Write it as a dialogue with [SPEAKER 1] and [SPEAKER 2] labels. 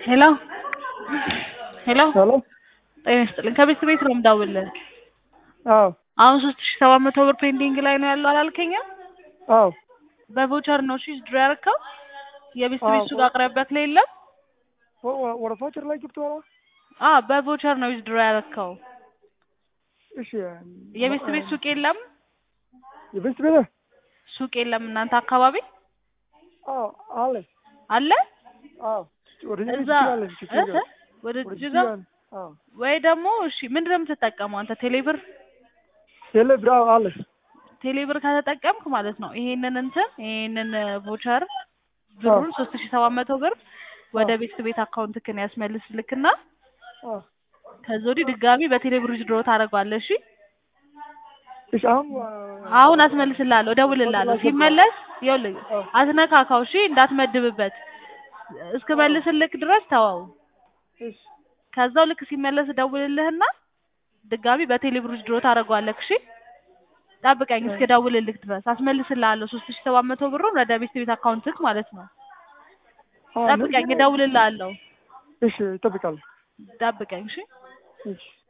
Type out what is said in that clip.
[SPEAKER 1] ሄሎ ሄሎ
[SPEAKER 2] ሄሎ
[SPEAKER 1] ጤና ይስጥልኝ ከቤት ቤት ነው የምደውልልህ
[SPEAKER 2] አዎ
[SPEAKER 1] አሁን ሶስት ሺ ሰባት መቶ ብር ፔንዲንግ ላይ ነው ያለው አላልከኝም
[SPEAKER 2] አዎ
[SPEAKER 1] በቮቸር ነው እሺ ድሮ ያደረከው የቤት
[SPEAKER 2] አዎ።
[SPEAKER 1] ቤት ሱቅ አቅራቢያክ ላይ የለም
[SPEAKER 2] ወ- ወ- ወደ ፎቸር ላይ ገብቶ ነው
[SPEAKER 1] አ በቮቸር ነው ድሮ ያደረከው
[SPEAKER 2] እሺ
[SPEAKER 1] የቤት ቤት ሱቅ የለም
[SPEAKER 2] የቤት ቤት
[SPEAKER 1] ሱቅ የለም እናንተ አካባቢ
[SPEAKER 2] አዎ አለ
[SPEAKER 1] አለ
[SPEAKER 2] አዎ ወደ
[SPEAKER 1] እዛ
[SPEAKER 2] ጅጅጋ አለ
[SPEAKER 1] እ? ወደ
[SPEAKER 2] ወደ
[SPEAKER 1] ጅጋ
[SPEAKER 2] ጅጅጋ አለ። አዎ
[SPEAKER 1] ወይ ደግሞ እሺ ምንድን ነው የምትጠቀመው አንተ ቴሌብር
[SPEAKER 2] ቴሌ ብር አዎ አለ
[SPEAKER 1] ቴሌብር ከተጠቀምክ ማለት ነው ይሄንን እንትን ይሄንን ቮቸር ብሩን ሶስት ሺ ሰባት መቶ ብር ወደ
[SPEAKER 2] አዎ።
[SPEAKER 1] ቤት ቤት አካውንትክን ያስመልስልክና
[SPEAKER 2] አዎ
[SPEAKER 1] ከዛ ወዲህ ድጋሚ በቴሌብር ድሮ ታደርገዋለህ እሺ
[SPEAKER 2] እሺ አሁን
[SPEAKER 1] አሁን አስመልስልሃለሁ እደውልልሃለሁ ሲመለስ ይኸውልህ
[SPEAKER 2] አዎ።
[SPEAKER 1] አትነካካው እሺ እንዳትመድብበት እስክመልስልክ ድረስ ተወው
[SPEAKER 2] እሺ
[SPEAKER 1] ከዛው ልክ ሲመለስ እደውልልህና ድጋሚ በቴሌብር ድሮ ታደርገዋለህ እሺ ጠብቀኝ እስክደውልልክ ድረስ አስመልስልሃለሁ ሶስት ሺ ሰባት መቶ ብሩን ወደ ቤት ቤት አካውንትክ ማለት ነው
[SPEAKER 2] አዎ፣
[SPEAKER 1] ጠብቀኝ
[SPEAKER 2] እንደዚህ ነው።
[SPEAKER 1] እደውልልሃለሁ
[SPEAKER 2] እሺ እጠብቃለሁ
[SPEAKER 1] ጠብቀኝ እሺ
[SPEAKER 2] እሺ